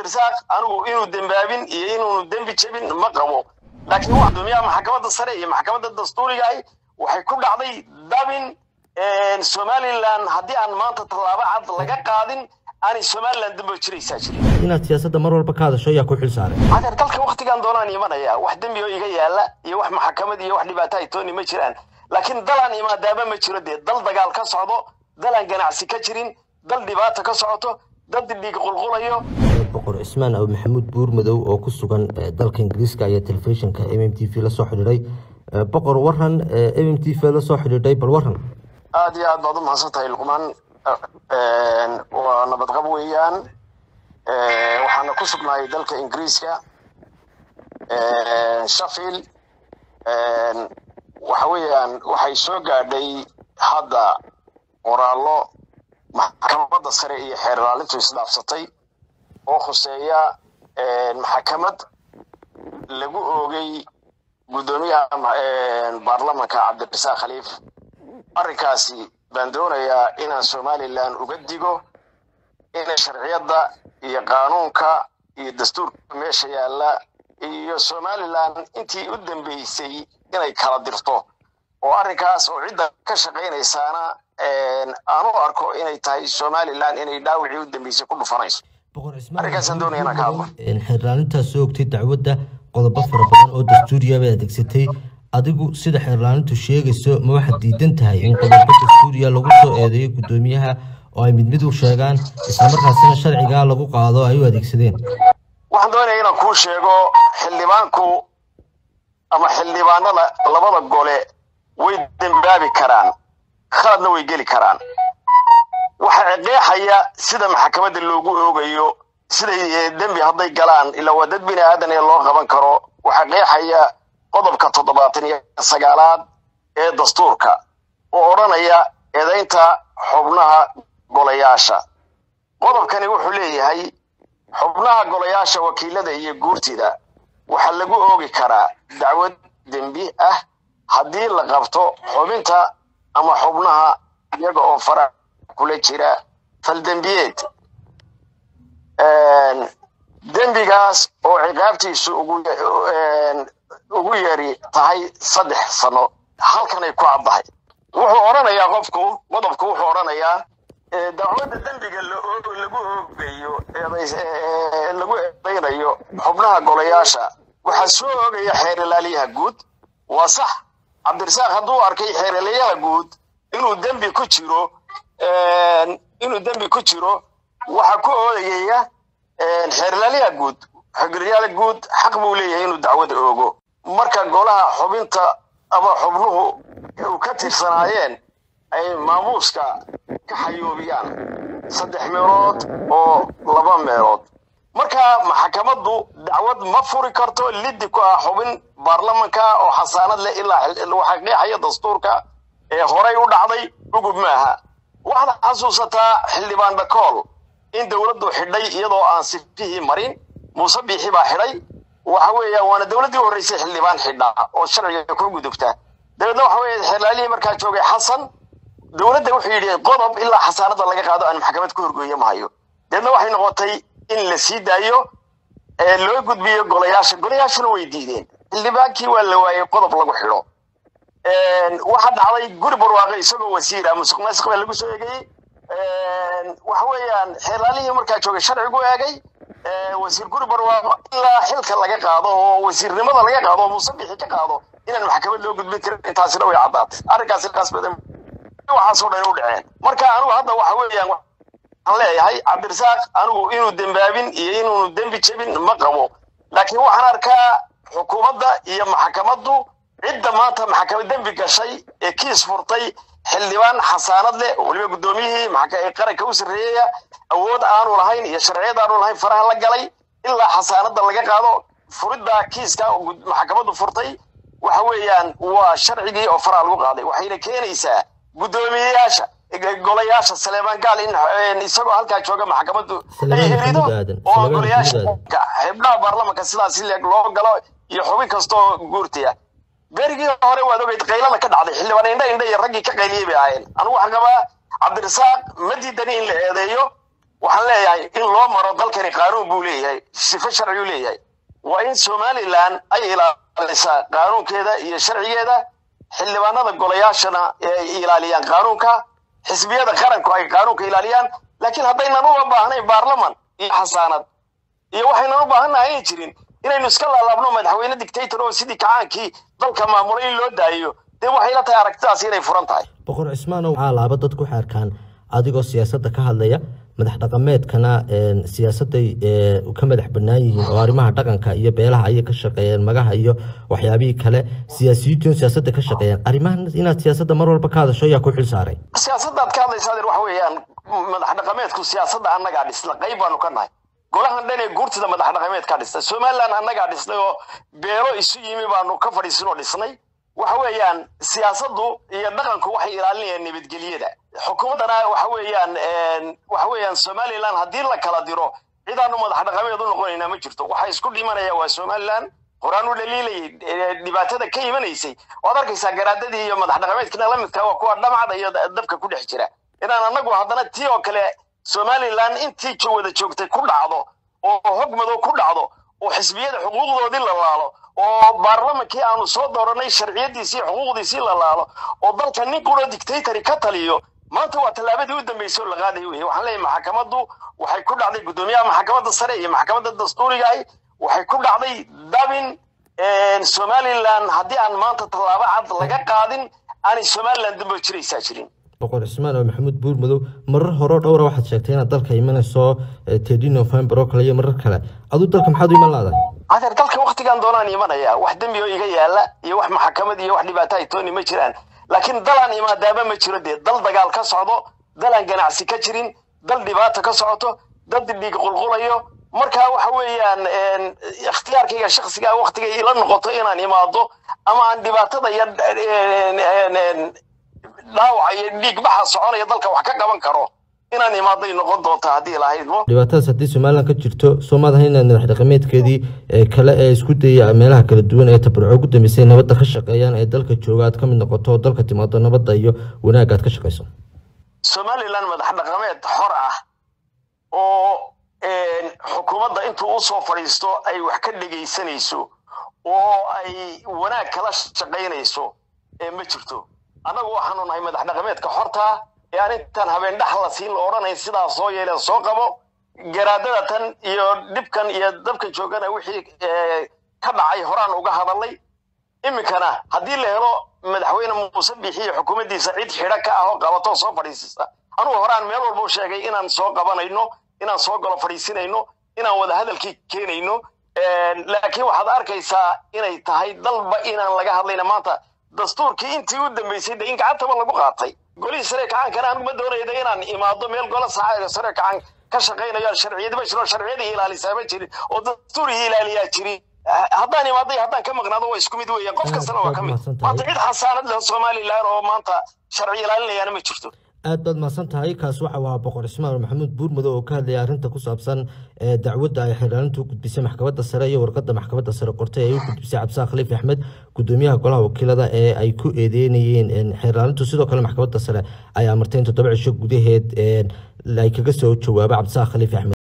cabdirasaaq anigu inuu dembaabin iyo inuunu dembi jebin ma qabo laakiin wax gudoomiyaha maxkamadda sare iyo maxkamadda dastuuriga ahi waxay ku dhacday dabin somalilan haddii aan maanta tallaabo cad laga qaadin aanay somalilan dambo jiraysaa jirin inaad siyaasadda mar walba ka hadasho ayaa ku xil saaray adeer dalka waktigan doonaan imanaya wax dembi oo iga yaala iyo wax maxkamad iyo wax dhibaato ay tooni ma jiraan laakiin dalaan imaadaaba ma jiro dee dal dagaal ka socdo dalaan ganacsi ka jirin dal dhibaata ka socoto dad dhiig qulqulayo boqor cismaan abu maxamuud buur madow oo ku sugan dalka ingiriiska ayaa telefishinka m m t v la soo xidhiidhay boqor waran m m t v la soo xidhiidhay bal waran aada iyo aad baad u mahadsan tahay luqmaan waa nabadqab weeyaan waxaana ku sugnahay dalka ingiriiska shafil waxa weeyaan waxay soo gaadhay hadda qoraallo maxkamadda sare iyo xeer ilaalintu isdhaafsatay oo khuseeya maxkamad lagu oogay guddoomiyaha baarlamanka cabdirasaaq khaliif arrinkaasi baan doonayaa inaan somalilan uga digo inay sharciyadda iyo qaanuunka iyo dastuurka meesha yaalla iyo somalilan intii u dambeysay inay kala dirto oo arrinkaas oo cidda ka shaqaynaysaana aan u arko inay tahay somalilan inay dhaawicii u dambeysay ku dhufanayso arrinkaasaan doonaya inaan ka hadlo xeerlaalintaas soo ogtay dacwadda qodobo fara badan oo dastuuriya bay adeegsatay adigu sida xeerlaalintu sheegayso ma waxaad diidan tahay in qodobo dastuuriya lagu soo eedeeyo guddoomiyaha oo ay mid mid u sheegaan islamarkaasina sharcigaa lagu qaado ay u adeegsadeen waxaan doonaya inaan kuu sheego xildhibaanku ama xildhibaanada labada gole way dembaabi karaan khaladna way geli karaan waxaa qeexaya sida maxkamadda loogu oogayo siday dembi hadday galaan ilaa waa dad bini aadan ee loo qaban karo waxaa qeexaya qodobka toddobaatan iyo sagaalaad ee dastuurka oo odhanaya eedaynta xubnaha golayaasha qodobkani wuxuu leeyahay xubnaha golayaasha wakiilada iyo guurtida waxaa lagu oogi karaa dacwad dembi ah haddii la qabto xubinta ama xubnaha iyaga oo farac kula jira faldembiyeed dembigaas oo ciqaabtiisu ugu yeeri tahay saddex sano halkanay ku caddahay wuxuu odhanayaa qofku qodobku wuxuu odhanayaa dacwadda dembiga lagu oogayo lagu eedaynayo xubnaha golayaasha waxaa soo oogaya xeer ilaaliyaha guud waa sax cabdirasaaq hadduu arkay xeer ilaaliyaha guud inuu dembi ku jiro inuu dembi ku jiro waxaa ku oodayaya xeer ilaaliyaha guud xogriyaal guud xaq buu leeyahay inuu dacwada oogo marka golaha xubinta ama xubnuhu u ka tirsanaayeen ay maamuuska ka xayoobiyaan saddex meelood oo laba meelood marka maxkamaddu dacwad ma furi karto liddi ku ah xubin baarlamanka oo xasaanad leh ilaa waxaa qeexaya dastuurka ee horay u dhacday ugub maaha waxaad xasuusataa xildhibaan dhakool in dowladdu xidhay iyadoo aan sifihii marin muuse biixi baa xidhay waxa weeyaan waana dowladdii u horreysay xildhibaan xidha oo sharciga ku gudubta dabeedna waxa weeye xeerlaalihii markaa joogay xasan dowladda wuxuu yidhi qodob ilaa xasaanada laga qaado aan maxkamad ku horgeeyo mahayo dabeedna waxay noqotay in la sii daayo loo gudbiyo golayaasha golayaashuna way diideen xildhibaankii waa la waayey qodob lagu xidho waxaa dhacday guri barwaaqe isagoo wasiira musuq maasuq baa lagu soo eegayey waxa weeyaan xeerlaalihii markaa joogay sharcigu eegay wasiir guri barwaaqo ilaa xilka laga qaado oo wasiirnimada laga qaado oo musabixi ka qaado inaan maxkamad loo gudbin karin intaasina way caddaatay arrinkaasi qaas badan waxaasoo dhan u dhaceen marka anigu hadda waxa weeyaan waxaan leeyahay cabdirasaaq anigu inuu dembaabin iyo inuunu dembi jebin ma qabo laakiin waxaan arkaa xukuumadda iyo maxkamaddu cidda maanta maxkamad dembi gashay ee kiis furtay xildhibaan xasaanad leh weliba guddoomiyihii qaranka u sarreeyaya awood aanu lahayn iyo sharciyad aanu lahayn faraha la galay ilaa xasaanada laga qaado furidda kiiska maxkamaddu furtay waxa weeyaan waa sharcigii oo faraha lagu qaaday waxayna keenaysaa guddoomiyeyaasha golayaasha saleemaan gaal in isagoo halkaa jooga maxkamaddu ay helido oo golayaasha xibnaha baarlamanka sidaas leeg loo galo iyo xubin kastoo guurtaya berigii hore waad ogeyd qaylada ka dhacday xildhibaan indha indha iyo raggii ka qayliyey bay ahaayeen anigu waxaan qabaa cabdirasaaq ma diidani in la eedeeyo waxaan leeyahay in loo maro dalkani qaanuun buu leeyahay sifo sharciyuu leeyahay waa in somalilan ay ilaalisaa qaanuunkeeda iyo sharcigeeda xildhibaanada golayaashana ay ilaaliyaan qaanuunka xisbiyada qaranku ay qaanuunka ilaaliyaan laakiin haddaynan uga baahnayn baarlaman iyo xasaanad iyo waxaynan u baahannahay ay jirin inaynu iska laalaabno madaxweyne dictator oo sidii kacaankii dalka maamulay in loo daayo dee waxay la tahay aragtidaas inay furan tahay boqor cismaan waxaa laaba dadku waxay arkaan adigoo siyaasadda ka hadlaya madax dhaqameedkana siyaasadday ka madax bannaan yihiin oo arrimaha dhaqanka iyo beelaha ayay ka shaqeeyeen magaha iyo waxyaabihii kale siyaasiyiintu siyaasadda ka shaqeeyeen arrimahan inaad siyaasadda mar walba ka hadasho ayaa ku xil saaray siyaasaddaad ka hadlaysa adeer waxa weeyaan madax dhaqameedku siyaasadda annagaa dhisna qayb baanu ka nahay golahan dhan ee guurtida madax dhaqameed ka dhistay somaliland annagaa dhisnay oo beelo isu yimi baanu ka fadhiisin oo dhisnay waxa weeyaan siyaasaddu iyo dhaqanku waxay ilaalinayaan nabadgelyada xukuumaddana waxa weeyaan waxa weeyaan somaliland haddii la kala diro cidaanu madax dhaqameed u noqonaynaa ma jirto waxa isku dhimanaya waa somaliland horaan u dhaliilayay dhibaatada ka imanaysay waad arkaysaa garaadadii iyo madax dhaqameedkina la midka waa kuwa dhamcada iyo dabka ku dhex jira inaan annagu haddana tii oo kale somaliland intii wada joogtay ku dhacdo oo hog madow ku dhacdo oo xisbiyada xuquuqdoodii la laalo oo baarlamankii aanu soo dooranay sharciyadiisii xuquuqdiisii la laalo oo dalka nin quro dictatory ka taliyo maanta waa tallaabadii u dambeysay oo la qaaday weye waxaan leeyahay maxkamaddu waxay ku dhacday guddoomiyaha maxkamadda sare iyo maxkamadda dastuuriga ahi waxay ku dhacday dabin somaliland haddii aan maanta tallaabo cad laga qaadin aanay somaliland dambe jiraysaa jirin boqor cismaan oo maxamuud buur madow marar hore dhowra waxaad sheegtay inaad dalka imanayso tedi november oo kale iyo marar kale aduu dalka maxaad u iman laadahay adeer dalka waktigan doonaan imanaya wax dembi oo iga yaala iyo wax maxkamad iyo wax dhibaato ay tooni ma jiraan laakiin dalaan imaadaaba ma jiro dee dal dagaal ka socdo dalaan ganacsi ka jirin dal dhibaato ka socoto dad dhiig qulqulayo marka waxa weeyaan ikhtiyaarkayga shaksiga waktigay ila noqoto inaan imaado ama aan dhibaatada iyo dhaawaca iyo dhiig baxa soconaya dalka wax ka qaban karo inaan imaaday noqon doonta haddii lahaydmo dhibaatadaas haddii somaliland ka jirto soo maadaha inaad madax dhaqameedkeedii kale ee isku dayay meelaha kala duwan ee tabarco ugu dambeysay nabadda ka shaqeeyaan ee dalka jooga aad ka mid noqoto oo dalka timaado nabadda iyo wanaagga aad ka shaqeyso somaliland madax dhaqameed xor ah oo xukuumadda intuu usoo fadhiisto ay wax ka dhegaysanayso oo ay wanaag kala shaqaynayso ma jirto annagu waxaanu nahay madax dhaqameedka xortaa ee aan intaan habeen dhax la siin la odhanayn sidaa soo yeeleen soo qabo garaadada tan iyo dhibkan iyo dabkan joogana wixii ka dhacay horaan uga hadalay iminkana haddii la helo madaxweyne muuse biixi iyo xukuumaddiisa cid xidho ka ah oo qabatoo soo fadhiisisa anugu horaan meel walba u sheegay inaan soo qabanayno inaan soo galo fadhiisinayno inaan wada hadalkii keenayno laakiin waxaad arkaysaa inay tahay dalba inaan laga hadlayna maanta dastuurkii intii u dambeysay de in gacantaba lagu qaatay golihii sare kacaankana anuguma doonayda inaan imaado meel gola sare kacaan ka shaqaynayo sharciyadi ma jiro sharciyadii ilaalisaa ma jirin oo dastuurihii ilaaliyaa jirin haddaan imaaday haddaan ka maqnaado waa isku mid weeyaan qof kastana waa ka mid maanta cid xasaanad leh somaliland oo maanta sharci ilaalinayaana ma jirto aad baad mahadsan tahay kaas waxa waa boqor cismaan maxamuud buurmadow oo ka hadlaya arrinta ku saabsan dacwadda ay xeerlaalintu u gudbisay maxkamadda sare iyo warqadda maxkamadda sare qortay ay u gudbisay cabdisaaq khaliif axmed gudoomiyaha golaha wakiilada ee ay ku eedeynayeen xeerlaalintu sidoo kale maxkamadda sare ay amartay in toddoba cisho gudaheed ay kaga soo jawaabo cabdisaaq khaliif axmed